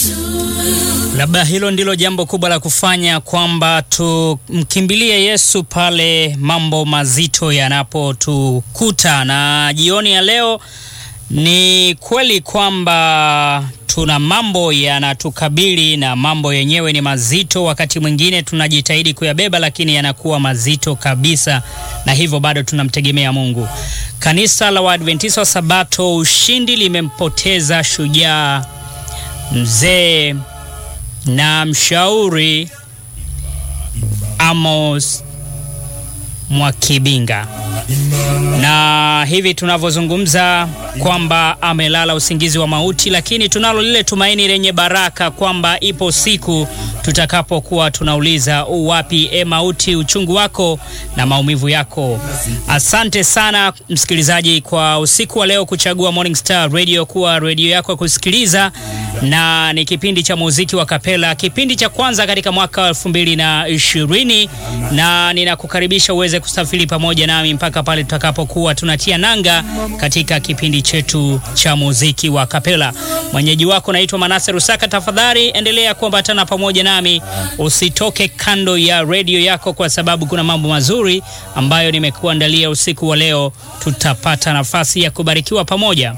Labda hilo ndilo jambo kubwa la kufanya, kwamba tumkimbilie Yesu pale mambo mazito yanapotukuta. Na jioni ya leo ni kweli kwamba tuna mambo yanatukabili na mambo yenyewe ni mazito. Wakati mwingine tunajitahidi kuyabeba, lakini yanakuwa mazito kabisa, na hivyo bado tunamtegemea Mungu. Kanisa la Waadventista wa Sabato Ushindi limempoteza shujaa mzee na mshauri Amos Mwakibinga, na hivi tunavyozungumza kwamba amelala usingizi wa mauti, lakini tunalo lile tumaini lenye baraka kwamba ipo siku tutakapokuwa tunauliza uwapi e mauti uchungu wako na maumivu yako. Asante sana msikilizaji kwa usiku wa leo kuchagua Morning Star Radio kuwa redio yako ya kusikiliza, na ni kipindi cha muziki wa kapela, kipindi cha kwanza katika mwaka wa elfu mbili na ishirini na ninakukaribisha uweze kusafiri pamoja nami mpaka pale tutakapokuwa tunatia nanga katika kipindi chetu cha muziki wa kapela. Mwenyeji wako naitwa Manase Rusaka. Tafadhali endelea kuambatana pamoja nami, usitoke kando ya redio yako, kwa sababu kuna mambo mazuri ambayo nimekuandalia usiku wa leo. Tutapata nafasi ya kubarikiwa pamoja.